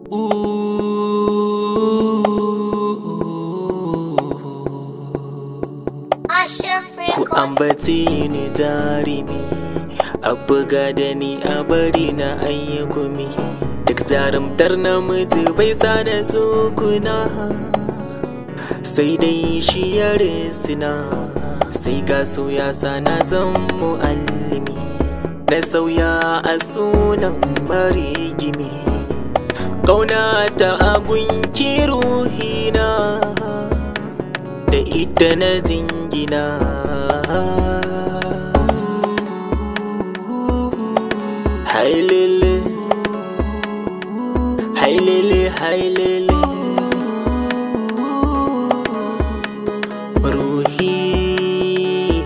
Ku ambaci ni jarumi a buga da ni a bari na ayyukumi duk jarumtar namiji bai sa na tsukuna sai dai shi ya resina sai ga ya sa na zan mu'allimi na sauya a sunan marigimi ƙauna ta agunki ruhina da ita na jingina hailele hailele hailele ruhi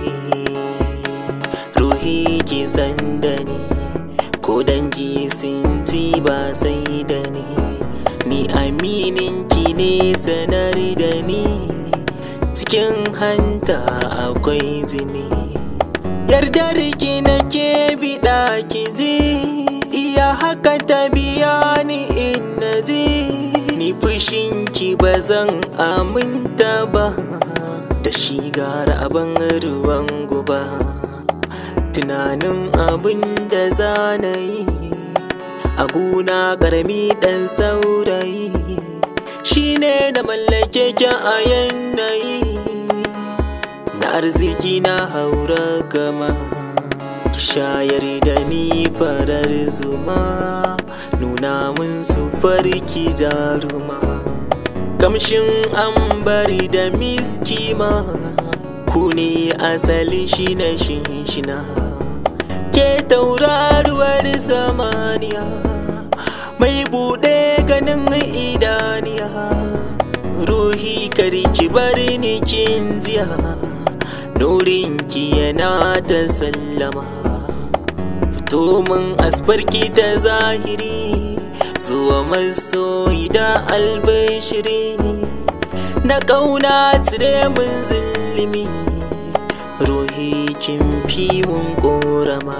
ruhi ki san da ni ko dangi sun ci ba sai da ni ni aminin ki ne sanar da ni cikin hanta akwai jini yardar ki nake biɗa ki ji iya haka ta biya ni in na ji ni fushin ki ba zan aminta ba da shigar abin ruwan guba tunanin abin da za na yi a guna ƙarami ɗan saurayi shine na mallake ki a yanayi na arziki na haura gama ki shayar da ni farar zuma nuna min su farki jaruma kamshin ambari da miski ma ku ne asalin shi na shinshina ke tauraruwar samaniya mai buɗe ganin idaniya ruhi karki bari ni kin jiya nurinki yana ta sallama fito min asfarki ta zahiri zuwa masoyi da albashiri na ƙauna tsire min zulumi ruhi kin fi mun ƙorama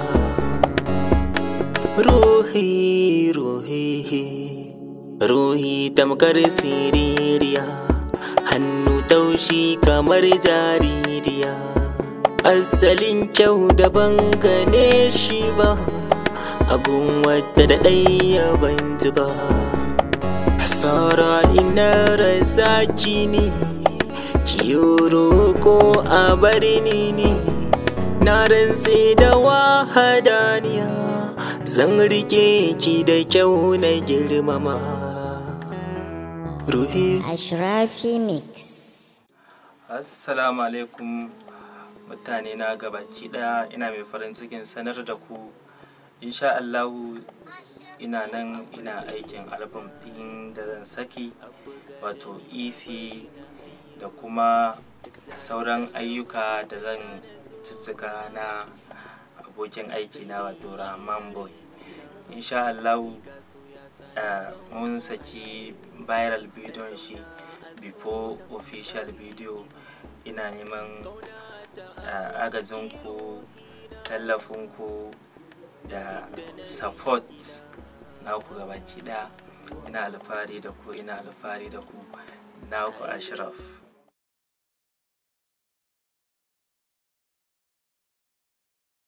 ruhi ruhi ruhi tamkar siririya hannu taushi kamar jaririya asalin kyau daban gane shi ba agun wadda da ɗaya ban ji ba hasara ina rasa ne kiyoro ko a bari ni ne na rantse da wahadaniya zan rike ki da kyau na girmama ruhi Ashrafi Mix. Assalamu alaikum mutane na gabaki daya ina mai farin cikin sanar da ku insha Allahu ina nan ina aikin album ɗin da zan saki wato ifi da kuma sauran ayyuka da zan cicika na abokin aiki na wato Rahman Boy insha Allahu uh, mun saki viral bidiyon shi before official video ina neman uh, agajinku tallafinku da support na ku gabaki ɗaya ina alfahari da ku ina alfahari da ku na ku ashraf